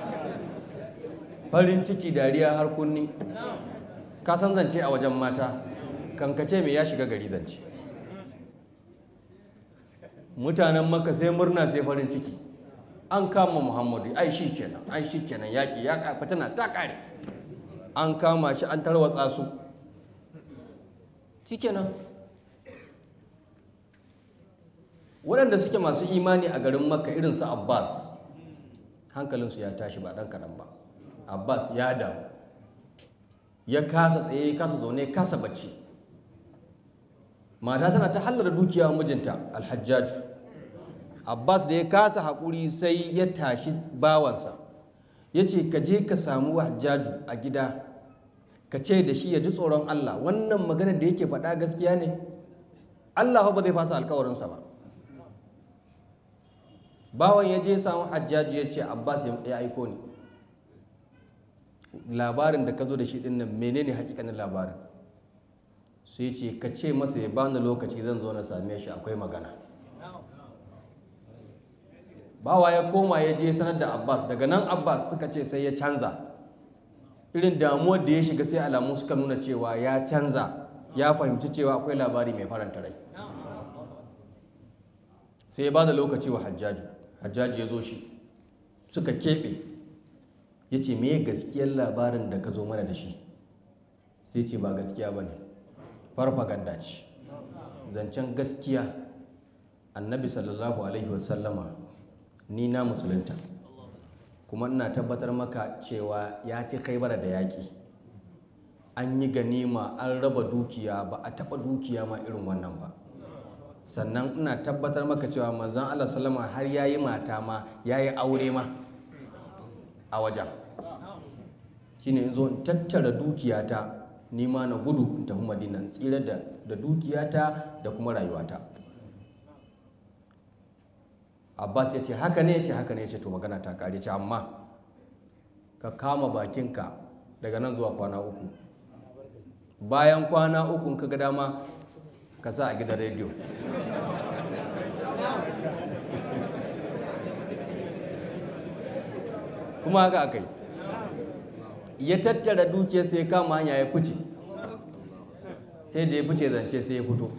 farin ciki dariya har kunni ka san zance a wajen mata kankace mai ya shiga gari zance mutanen maka sai murna sai farin ciki an kama muhammadu ai shi kenan ai shi kenan yaƙi ya ƙafa tana ta ƙare an kama shi an tarwatsa su shi kenan waɗanda suke masu imani a garin makka irin su abbas hankalinsu ya tashi ba ɗan kaɗan ba abbas ya damu ya kasa tsaye ya kasa zaune kasa bacci mata tana ta hallar dukiya mijinta alhajjaju abbas da ya kasa haƙuri sai ya tashi bawansa ya ce ka je ka samu hajjaju a gida ka ce da shi ya ji tsoron allah wannan maganar da yake faɗa gaskiya ne allah ba zai fasa alkawarinsa ba bawan ya je samu hajjaju ya ce abbas ya aiko ni labarin da ka zo da shi ɗin nan menene hakikanin labarin sai ce ka ce masa ya bani lokaci zan zo na same shi akwai magana bawa ya koma ya je sanar da abbas daga nan abbas suka ce sai ya canza irin damuwar da ya shiga sai alamu suka nuna cewa ya canza ya fahimci cewa akwai labari mai faranta rai sai ya ba da lokaci wa hajjaju hajjaju ya zo shi suka keɓe ya ce me gaskiyar labarin da ka zo mana da shi sai ce ba gaskiya ba ne farfaganda ce zancen gaskiya annabi sallallahu alaihi wasallama ni na musulunta kuma ina tabbatar maka cewa ya ci kaibara da yaƙi an yi ganima an raba dukiya ba a taɓa dukiya ma irin wannan ba sannan ina tabbatar maka cewa manzan Allah salama har ya yi mata ma ya yi aure ma a wajen shine in zo in tattara dukiyata ni ma na gudu in tafi madina in tsira da da dukiyata da kuma rayuwata abbas ya ce haka ne ya ce haka ne ya ce to magana ta kare ce amma ka kama bakinka daga nan zuwa kwana uku bayan kwana uku ka ga dama ka sa a gidan rediyo kuma haka aka yi ya tattara dukiyar sai ya kama hanya ya fice sai da ya fice zance sai ya fito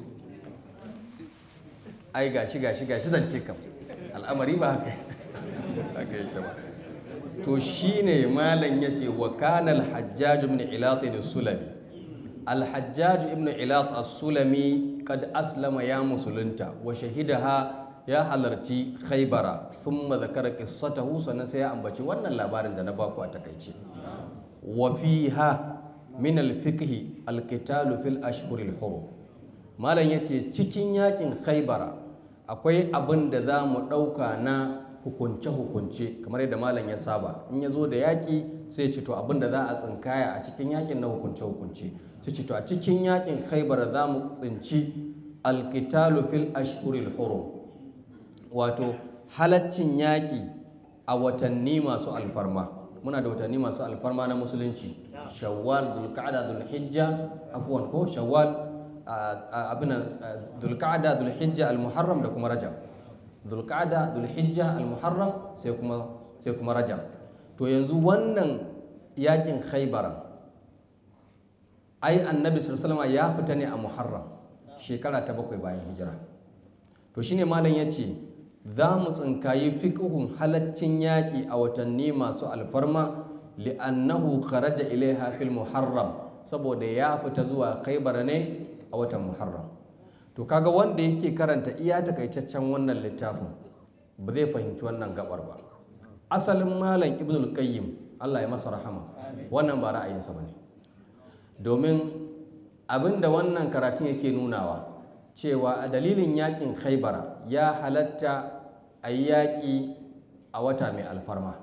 ai gashi gashi gashi zance kam al'amari ba haka haka yake ba to shine malam ya ce wa kana al-hajjaj ibn ilat as-sulami al-hajjaj ibn ilat as-sulami kad aslama ya musulunta wa shahidaha ya halarci khaybara thumma zakara qissatahu sannan sai ya ambaci wannan labarin da na baku a takaice wa fiha min al-fiqh al-qital fil ashhur al-hurum malam yace cikin yakin khaybara akwai abin da za mu ɗauka na hukunce-hukunce kamar yadda malam ya saba in ya zo da yaƙi sai ce to abin da za a tsinkaya a cikin yaƙin na hukunce-hukunce sai ce to a cikin yaƙin khaibar za mu tsinci alƙitalu fil ashhuril hurum wato halaccin yaƙi a watanni masu alfarma muna da watanni masu alfarma na musulunci shawwal dhulqa'da dhulhijja afwan ko shawwal abin dhulqa'da dhulhijja almuharram da kuma rajab dhulqa'da dhulhijja almuharram sai kuma sai kuma rajab to yanzu wannan yakin khaybara ai annabi sallallahu alaihi ya fita ne a muharram shekara ta bakwai bayan hijira to shine malam yace za mu tsinkayi fiqhun halaccin yaƙi a watanni masu alfarma li'annahu kharaja ilaiha fil muharram saboda ya fita zuwa khaybar ne a watan muharram to kaga wanda yake karanta iya takaitaccen wannan littafin ba zai fahimci wannan gabar ba asalin malam ibnul qayyim Allah ya masa rahama wannan ba ra'ayinsa bane domin abinda wannan karatun yake nunawa cewa a dalilin yakin khaibara ya halatta a yi yaƙi a wata mai alfarma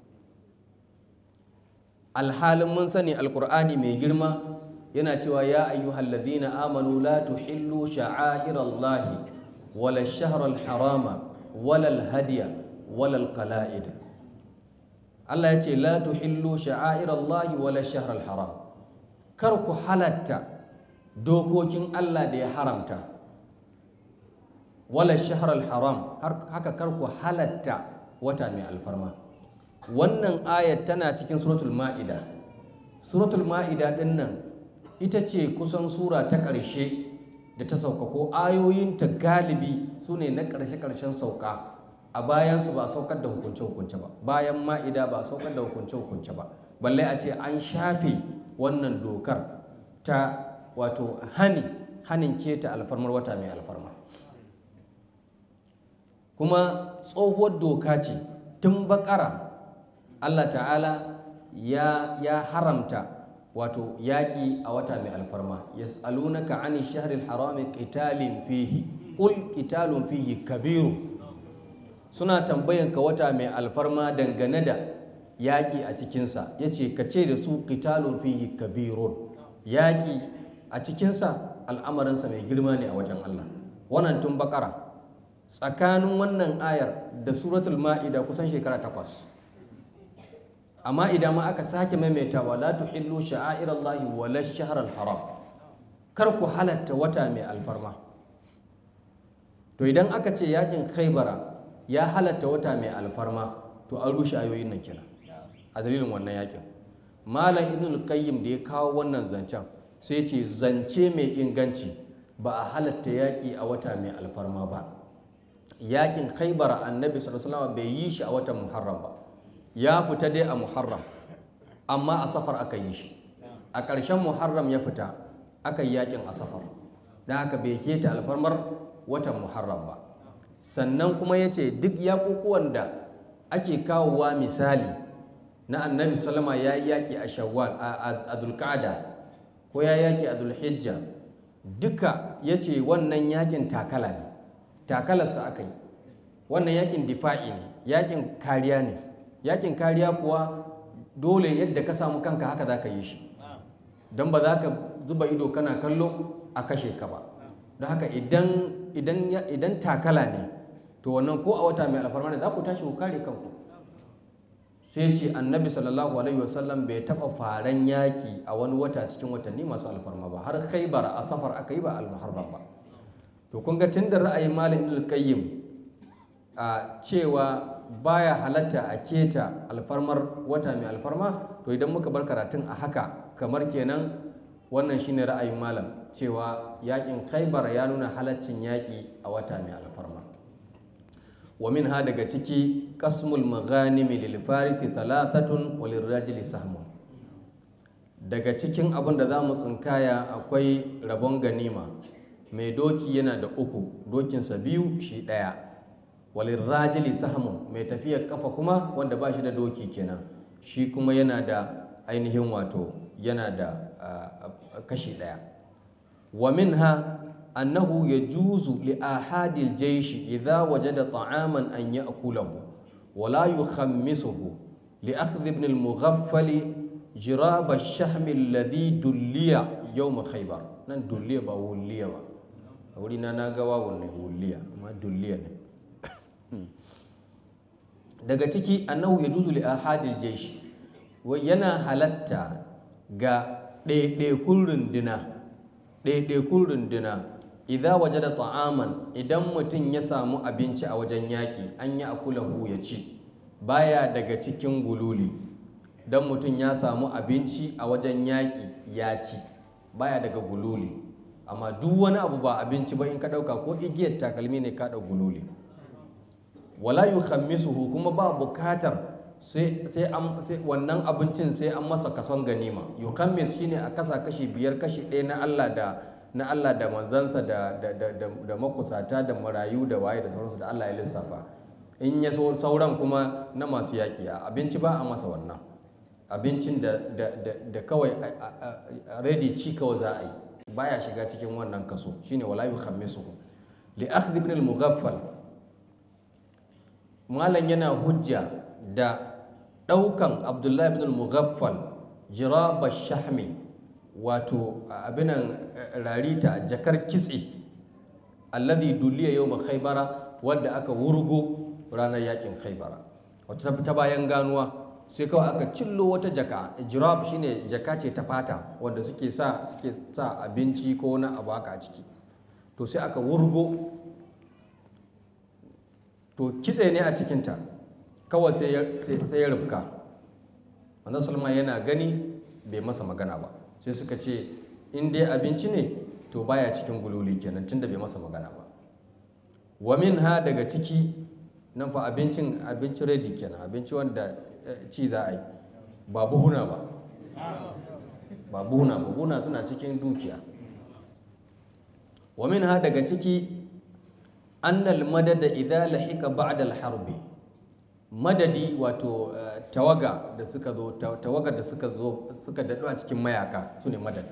alhalin mun sani alkur'ani mai girma yana cewa ya ayyuhal ladhina amanu la tuhillu sha'airallahi wala ash-shahra al-harama wala al-hadiya wala al-qala'id Allah ya ce la tuhillu sha'airallahi wala ash-shahra al-haram kar ku halatta dokokin Allah da ya haramta wala ash-shahra al-haram haka kar ku halatta wata mai alfarma wannan ayat tana cikin suratul ma'ida suratul ma'ida din nan ita ce kusan sura ta ƙarshe da ta sauka ko ayoyinta galibi su ne na ƙarshe-ƙarshen sauka a bayansu ba a saukar da hukunce-hukunce ba bayan ma'ida ba a saukar da hukunce-hukunce ba balle a ce an shafe wannan dokar ta wato hani hanin keta alfarmar wata mai alfarma kuma tsohuwar doka ce tun bakara allah ta'ala ya, ya haramta wato yaƙi a wata mai alfarma yas'alunaka ani shahril harami qitalin fihi qul qitalun fihi kabiru suna tambayan ka wata mai alfarma dangane da yaƙi a cikinsa yace ka ce da su qitalun fihi kabirun yaƙi a cikinsa al'amarinsa mai girma ne a wajen Allah wannan tun bakara tsakanin wannan ayar da suratul ma'ida kusan shekara takwas amma idan ma aka sake maimaitawa la tuhillu sha'airallahi wala shahr haram kar ku halatta wata mai alfarma to idan aka ce yakin khaybara ya halatta wata mai alfarma to an rushe ayoyin nan kenan a dalilin wannan yakin malam ibnul qayyim da ya kawo wannan zancen sai ce zance mai inganci ba a halatta yaki a wata mai alfarma ba yakin khaybara annabi sallallahu alaihi wasallam bai yi shi a watan muharram ba ya fita dai a muharram amma a safar aka yi shi a ƙarshen muharram ya fita aka yi yakin a safar da haka bai keta alfarmar watan muharram ba sannan kuma ya ce duk yaƙuƙuwan da ake kawowa misali na annabi salama ya yi yaƙi a shawwal a dulƙada ko ya yaƙi a dulhijja duka ya ce wannan yaƙin takala ne takalarsa aka yi wannan yaƙin difa'i ne yaƙin kariya ne yakin kariya kuwa dole yadda ka samu kanka haka za ka yi shi don ba za ka zuba ido kana kallo a kashe ka ba don haka idan takala ne to wannan ko a wata mai alfarma ne za ku tashi ku kare kanku sai ce annabi sallallahu alaihi wasallam bai taba faran yaki a wani wata cikin watanni masu alfarma ba har khaibar a safar aka yi ba almuharram ba to kun ga tun da ra'ayin malam ibn qayyim a cewa baya halatta a keta alfarmar wata mai alfarma to idan muka bar karatun a haka kamar kenan wannan shine ra'ayin malam cewa yakin khaibar ya nuna halaccin yaki a wata mai alfarma wa min ha daga ciki kasmul maghanimi lil farisi thalathatun wa lirrajili sahmun daga cikin abin da za mu tsinkaya akwai rabon ganima mai doki yana da uku dokinsa biyu shi ɗaya walin rajili sahmun mai tafiyar kafa kuma wanda ba shi da doki kenan shi kuma yana da ainihin wato yana da kashi ɗaya wa minha annahu ya juzu li ahadil jaishi idza wajada ta'aman an ya'kulahu wa la yukhammisuhu li akhdh ibn al-mughaffal jirab ash-shahm alladhi dulliya yawm khaybar nan dulliya ba wulliya ba a wuri na na ga wawun ne wulliya amma dulliya ne daga ciki annahu ya juzu li ahadil jaishi yana halatta ga ɗaiɗaikun runduna ɗaiɗaikun runduna idan waje da ta'aman idan mutum ya samu abinci a wajen yaƙi an yi akulahu ya ci baya daga cikin gululi don mutum ya samu abinci a wajen yaƙi ya ci baya daga gululi amma duk wani abu ba abinci ba in ka ɗauka ko igiyar takalmi ne ka gululi wala yukhammisuhu kuma ba bukatar sai wannan abincin sai an masa kason ganima yukhammis shine a kasa kashi biyar kashi ɗaya na Allah da na Allah da manzansa da da makusata da marayu da waye da sauransu da Allah ya lissafa in ya sauran kuma na masu yaƙi a abinci ba a masa wannan abincin da da kawai ready ci kawai za a yi baya shiga cikin wannan kaso shine wala yukhammisuhu li akhdh ibn al-mughaffal malam yana hujja da ɗaukan abdullahi ibn al-mughaffal jiraba shahmi wato abinan rarita jakar kitse alladhi duliya yau khaybara wanda aka wurgo ranar yakin khaybara wata ta bayan ganuwa sai kawai aka cillo wata jaka jirab shine jaka ce ta fata wanda suke sa suke sa abinci ko na abu haka a ciki to sai aka wurgo to kitse ne a cikinta kawai sai ya rubka wannan salma yana gani bai masa magana ba sai suka ce in dai abinci ne to baya cikin gululi kenan tunda bai masa magana ba wa min ha daga ciki nan fa abincin abinci ready kenan abinci wanda ci za a yi ba buhuna ba ba buhuna ba buhuna suna cikin dukiya wa min ha daga ciki annal madada idza lahika ba'da al-harbi madadi wato tawaga da suka zo tawaga da suka zo suka dadu a cikin mayaka sune madad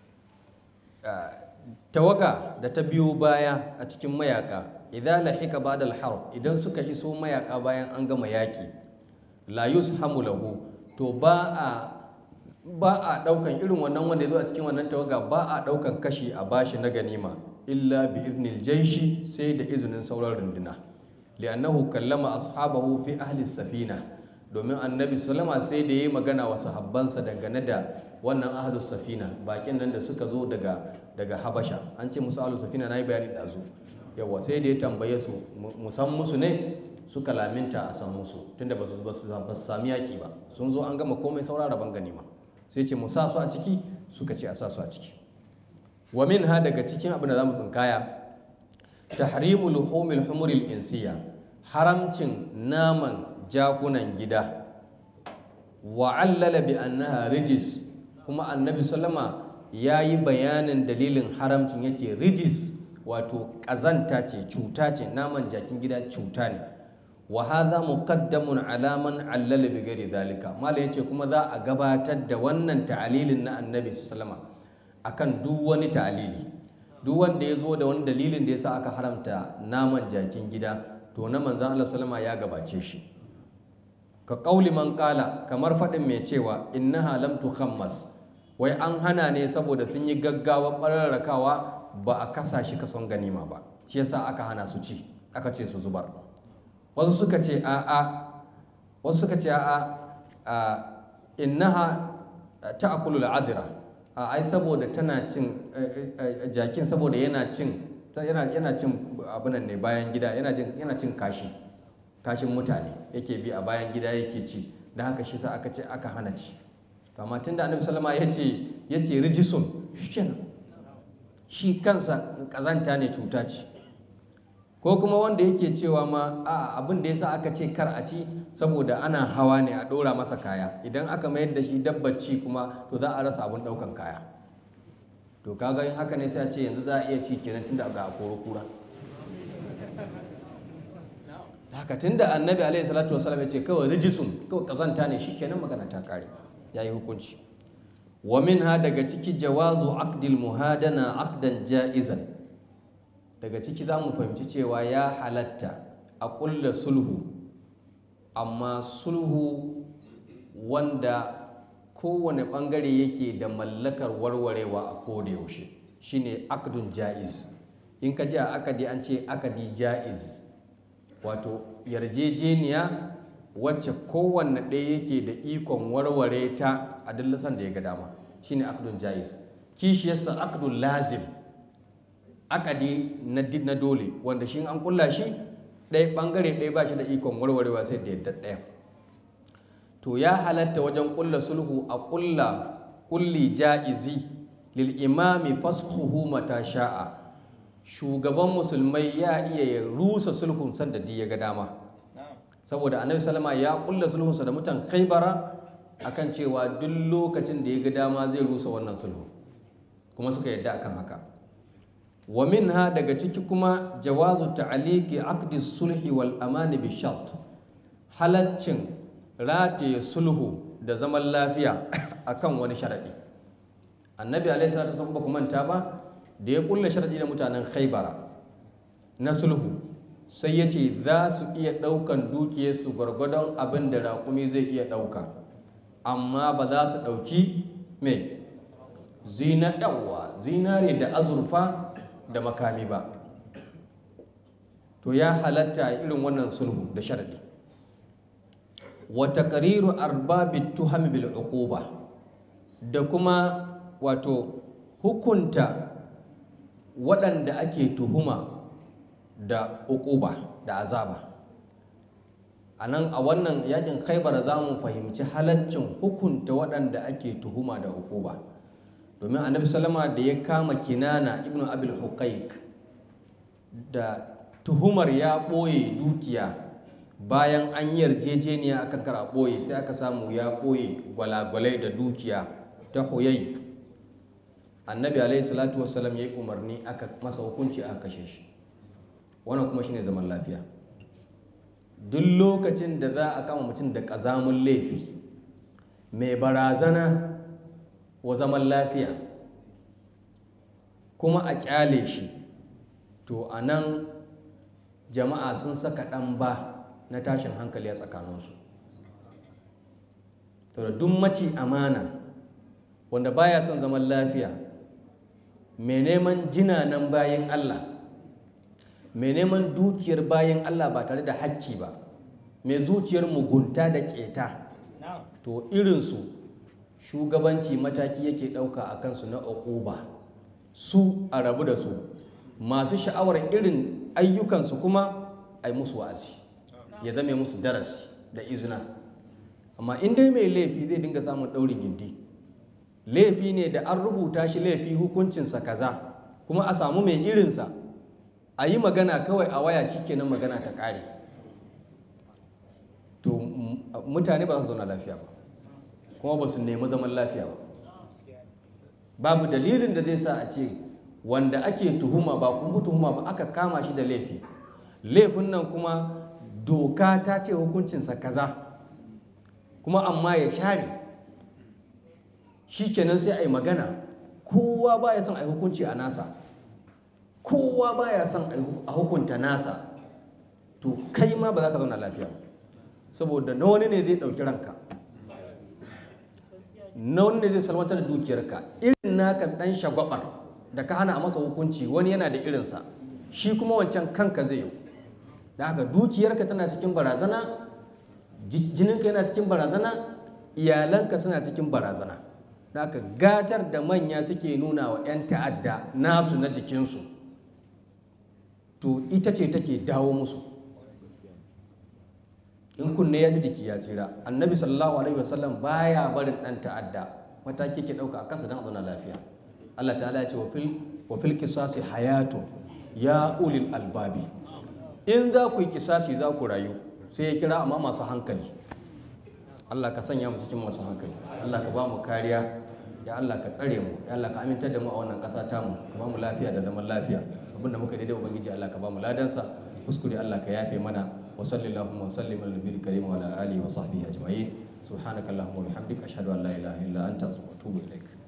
tawaga da ta biyo baya a cikin mayaka idza lahika ba'da al-harb idan suka iso mayaka bayan an gama yaki la yushamu lahu to ba a ba a daukan irin wannan wanda ya zo a cikin wannan tawaga ba a daukan kashi a bashi na ganima illa bi iznil jaishi sai da izinin sauran runduna li'annahu kallama ashabahu fi ahli safina domin annabi sallama sai da yayi magana wa sahabbansa dangane da wannan ahli safina bakin nan da suka zo daga daga habasha an ce musu ahli safina nayi bayani da zu yawa sai da ya tambaye su musan musu ne suka laminta a san musu tunda ba su ba su sami yaki ba sun zo an gama komai saura rabon ganima sai ce mu sa su a ciki suka ce a sa su a ciki wa min ha daga cikin abin da za mu tsinkaya tahrimu luhumil humuril insiya haramcin naman jakunan gida wa allala bi annaha rijis kuma annabi sallama ya yi bayanin dalilin haramcin yace rijis wato ƙazanta ce cuta ce naman jakin gida cuta ne wa hadha muqaddamun ala man allala bi ghairi zalika mala yace kuma za a gabatar da wannan ta'alilin na annabi sallama akan duk wani ta'alili duk wanda ya zo da wani dalilin da yasa aka haramta naman jakin gida to na manzon Allah sallama ya gabace shi ka qauli man qala kamar fadin mai cewa innaha lam tukhammas wai an hana ne saboda sun yi gaggawa ɓararrakawa ba a kasa shi kason ganima ba shi yasa aka hana su ci aka ce su zubar wasu suka ce a'a wasu suka ce a'a innaha ta'kulu al'adira a ai saboda tana cin jakin saboda yana cin yana yana cin abunan ne bayan gida yana jin yana cin kashi kashin mutane yake bi a bayan gida yake ci da haka shi sa aka ce aka hana ci to amma tunda annabi sallama ya ce ya ce rijisun shikenan shi kansa kazanta ne cuta ce ko kuma wanda yake cewa ma a abin da yasa aka ce kar a ci saboda ana hawa ne a ɗora masa kaya idan aka mayar da shi dabbaci kuma to za a rasa abin ɗaukan kaya to kaga in haka ne sai a ce yanzu za a iya ci kenan tunda ga koro kura haka tunda annabi alaihi salatu wasallam ya ce kawai rijisun kawai kazanta ne shi kenan magana ta kare ya yi hukunci wa minha daga ciki jawazu aqdil muhadana aqdan ja'izan daga ciki za mu fahimci cewa ya halatta a ƙulla sulhu amma sulhu wanda kowane ɓangare yake da mallakar warwarewa a koda yaushe shine akdun ja'iz in ka ji a akadi an ce akadi ja'iz wato yarjejeniya wacce kowanne ɗaya yake da ikon warware ta a dillasan da ya ga dama shine akdun ja'iz kishiyarsa akdun lazim akadi na dole wanda shi an kulla shi ɗaya ɓangare ɗaya ba shi da ikon warwarewa sai da yadda ɗaya to ya halatta wajen kulla sulhu a kulla kulli ja'izi lil imami fashuhu mata sha'a shugaban musulmai ya iya ya rusa sulhun sanda da ya ga dama saboda annabi salama ya kulla sulhunsa da mutan khaibara akan cewa duk lokacin da ya ga dama zai rusa wannan sulhu kuma suka yadda akan haka wa minha daga ciki kuma jawazu ta'aliki aqdi sulhi wal amani bi shart halaccin rataye sulhu da zaman lafiya akan wani sharadi annabi alaihi salatu wasallam ba ku manta ba da ya kulle sharadi da mutanen khaybara na sulhu sai ya ce za su iya ɗaukan dukiyarsu gwargwadon abin da raƙumi zai iya ɗauka amma ba za su ɗauki mai zina yawa zinare da azurfa da makami ba to ya halatta a irin wannan sulhu da sharadi wa taqriru arbabit tuhami bil uquba da kuma wato hukunta waɗanda ake tuhuma da uquba da azaba a nan a wannan yakin khaibar za mu fahimci halaccin hukunta waɗanda ake tuhuma da uquba domin annabi salama da ya kama kinana ibnu abil huqaiq da tuhumar ya ɓoye dukiya bayan an yi yarjejeniya akan kara ɓoye sai aka samu ya ɓoye gwalagwalai da dukiya ta huyai annabi alaihi salatu wasalam ya yi umarni aka masa hukunci aka kashe shi wannan kuma shine zaman lafiya duk lokacin da za a kama mutum da ƙazamin laifi mai barazana wa zaman lafiya kuma a kyale shi to a nan jama'a sun saka ɗan ba na tashin hankali a tsakaninsu to da duk maci amana wanda baya son zaman lafiya mai neman jinanan bayan Allah mai neman dukiyar bayan Allah ba tare da hakki ba mai zuciyar mugunta da keta to irinsu shugabanci mataki yake ɗauka a kansu na uquba su a rabu da su masu sha'awar irin ayyukansu kuma a yi musu wa'azi ya zame musu darasi da izina amma in dai mai laifi zai dinga samun ɗaurin gindi laifi ne da an rubuta shi laifi hukuncinsa kaza kuma a samu mai irinsa a yi magana kawai a waya shikenan magana ta ƙare to mutane ba su zauna lafiya ba kuma ba su nemi zaman lafiya ba babu dalilin da zai sa a ce wanda ake tuhuma ba kuma tuhuma ba aka kama shi da laifi laifin nan kuma doka ta ce hukuncinsa kaza kuma amma ya share shi kenan sai a yi magana kowa ba ya son a yi hukunci a nasa kowa ba ya son a hukunta nasa to kai ma ba za ka zauna lafiya saboda na wani ne zai ɗauki ranka na wanda zai salwantar da dukiyarka irin naka dan shagwabar da ka hana a masa hukunci wani yana da irinsa shi kuma wancan kanka zai yi da haka dukiyarka tana cikin barazana jininka yana cikin barazana iyalanka suna cikin barazana da haka gatar da manya suke nuna wa 'yan ta'adda nasu na jikinsu to ita ce take dawo musu in kunne ya ji jiki ya tsira annabi sallallahu alaihi wasallam baya barin dan ta'adda mataki ke dauka a kansa don a zauna lafiya Allah ta'ala ya ce wa fil qisasi hayatu ya ulil albabi in za ku yi kisasi za ku rayu sai ya kira amma masu hankali Allah ka sanya mu cikin masu hankali Allah ka ba mu kariya ya Allah ka tsare mu ya Allah ka amintar da mu a wannan ƙasa tamu ka ba mu lafiya da zaman lafiya abinda muka daidai ubangiji Allah ka ba mu ladansa kuskure Allah ka yafe mana وصلى اللهم وسلم على النبي الكريم وعلى اله وصحبه اجمعين سبحانك اللهم وبحمدك اشهد ان لا اله الا انت استغفرك واتوب اليك